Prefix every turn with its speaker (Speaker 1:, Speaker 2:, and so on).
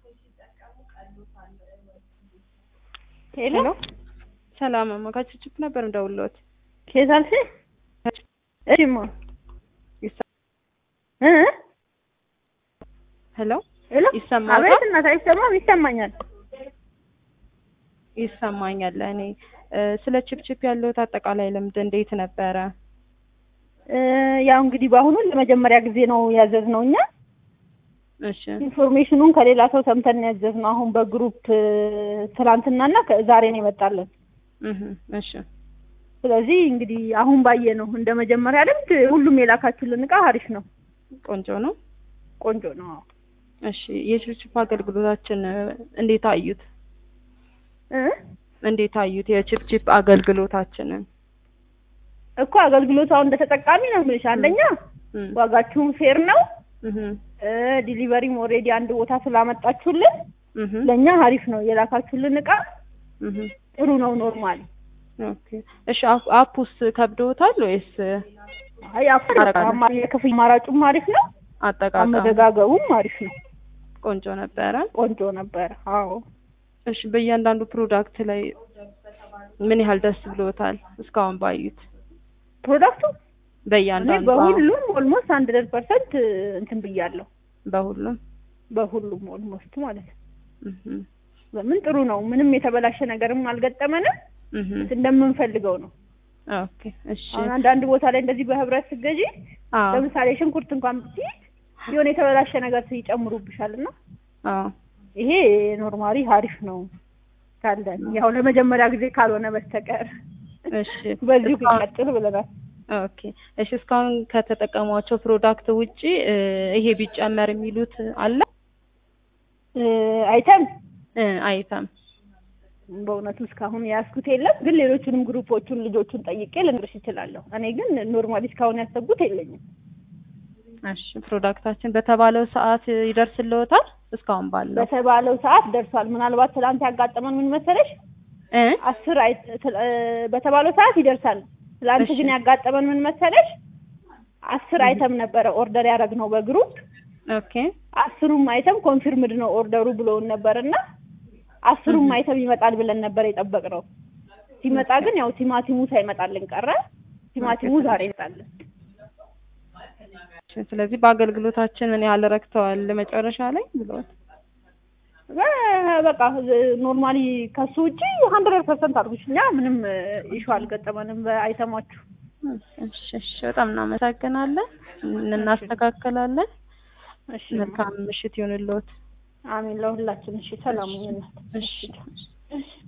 Speaker 1: ሄሎ
Speaker 2: ሰላም አማካችችት ነበር እንደውሎት
Speaker 1: ከየት አልሽ? እሺማ እ
Speaker 2: ሄሎ
Speaker 1: ሄሎ
Speaker 2: ይሰማል?
Speaker 1: አቤት እናት አይሰማም? ይሰማኛል።
Speaker 2: ይሰማኛል። እኔ እ ስለ ቺፕቺፕ ያለሁት አጠቃላይ ልምድ እንዴት ነበረ?
Speaker 1: እ ያው እንግዲህ በአሁኑ ለመጀመሪያ ጊዜ ነው ያዘዝነው እኛ
Speaker 2: እሺ
Speaker 1: ኢንፎርሜሽኑን ከሌላ ሰው ሰምተን ነው ያዘዝነው። አሁን በግሩፕ እ ትናንትናና ዛሬ ነው የመጣልን።
Speaker 2: እህ እሺ
Speaker 1: ስለዚህ እንግዲህ አሁን ባየ ነው እንደ መጀመሪያ ልምድ ሁሉም የላካችሁልን እቃ አሪፍ ነው፣
Speaker 2: ቆንጆ ነው።
Speaker 1: ቆንጆ ነው። አዎ።
Speaker 2: እሺ የቺፕቺፕ አገልግሎታችን እ እንዴት አዩት?
Speaker 1: እ
Speaker 2: እንዴት አዩት የቺፕቺፕ አገልግሎታችንን?
Speaker 1: እኮ አገልግሎቱ አሁን እንደ ተጠቃሚ ነው የምልሽ። አንደኛ
Speaker 2: እም
Speaker 1: ዋጋችሁን ፌር ነው
Speaker 2: እህ
Speaker 1: እ ዲሊቨሪም ኦልሬዲ አንድ ቦታ ስላመጣችሁልን
Speaker 2: እህ
Speaker 1: ለእኛ አሪፍ ነው። የላካችሁልን እቃ
Speaker 2: እህ
Speaker 1: ጥሩ ነው ኖርማል።
Speaker 2: ኦኬ እሺ አፕ- አፑስ ከብዶታል ወይስ
Speaker 1: አይ አፍር
Speaker 2: አረጋለሁ።
Speaker 1: አማ- የክፍል አማራጩም አሪፍ ነው፣
Speaker 2: አጠቃቀም
Speaker 1: አመዘጋገቡም አሪፍ ነው።
Speaker 2: ቆንጆ ነበረ?
Speaker 1: ቆንጆ ነበር። አዎ
Speaker 2: እሺ በእያንዳንዱ ፕሮዳክት ላይ ምን ያህል ደስ ብሎታል እስካሁን ባዩት?
Speaker 1: ፕሮዳክቱ እኔ
Speaker 2: በእያንዳንዱ
Speaker 1: በሁሉም ኦልሞስት ሀንድረድ ፐርሰንት እንትን ብያለሁ።
Speaker 2: በሁሉም
Speaker 1: በሁሉም ኦልሞስት ማለት ነው።
Speaker 2: እህ
Speaker 1: በምን ጥሩ ነው። ምንም የተበላሸ ነገርም አልገጠመንም።
Speaker 2: እህ
Speaker 1: እንደምንፈልገው ነው።
Speaker 2: ኦኬ እሺ
Speaker 1: አሁን አንዳንድ ቦታ ላይ እንደዚህ በህብረት ስገዢ
Speaker 2: አዎ
Speaker 1: ለምሳሌ ሽንኩርት እንኳን ብትይ የሆነ የተበላሸ ነገር ይጨምሩብሻል እና
Speaker 2: አዎ
Speaker 1: ይሄ ኖርማሊ አሪፍ ነው ካለን ያው ለመጀመሪያ ጊዜ ካልሆነ በስተቀር
Speaker 2: እሺ
Speaker 1: በዚሁ
Speaker 2: እስካሁን-
Speaker 1: ይቀጥል ብለናል።
Speaker 2: ኦኬ እሺ እስካሁን ከተጠቀሟቸው ፕሮዳክት ውጪ እ ይሄ ቢጨመር የሚሉት አለ
Speaker 1: እ አይተም
Speaker 2: እ አይተም
Speaker 1: በእውነቱ እስካሁን የያዝኩት የለም፣ ግን ሌሎቹንም ግሩፖቹን ልጆቹን ጠይቄ ልንገርሽ እችላለሁ። እኔ ግን ኖርማሊ እስካሁን ያሰብኩት የለኝም።
Speaker 2: እሺ ፕሮዳክታችን በተባለው ሰዓት ይደርስልዎታል እስካሁን ባለው
Speaker 1: በተባለው ሰዓት ደርሷል። ምናልባት ትናንት ያጋጠመን ምን መሰለሽ
Speaker 2: እ
Speaker 1: አስር አይ ትል- እ በተባለው ሰዓት ይደርሳል። ትላንት
Speaker 2: እሺ።
Speaker 1: ግን ያጋጠመን ምን መሰለሽ አስር አይተም ነበረ ኦርደር ያደረግነው በግሩፕ
Speaker 2: ኦኬ
Speaker 1: አስሩም አይተም ኮንፊርምድ ነው ኦርደሩ ብለውን ነበር እና አስሩም አይተም ይመጣል ብለን ነበር የጠበቅነው። ሲመጣ ግን ያው ቲማቲሙ ሳይመጣልን ቀረ። ቲማቲሙ ዛሬ ይመጣልን።
Speaker 2: ስለዚህ በአገልግሎታችን ምን ያህል ረክተዋል መጨረሻ ላይ ብለዋል
Speaker 1: በ- በቃ ኖርማሊ ከሱ ውጪ ሀንድረድ ፐርሰንት አድርጉሽ እኛ ምንም ኢሹ አልገጠመንም በአይተማችሁ።
Speaker 2: እሺ እሺ በጣም እናመሰግናለን እናስተካከላለን
Speaker 1: እሺ
Speaker 2: መልካም ምሽት ይሁንልዎት
Speaker 1: አሜን ለሁላችን። እሺ ሰላም ይሁን።
Speaker 2: እሺ
Speaker 1: እሺ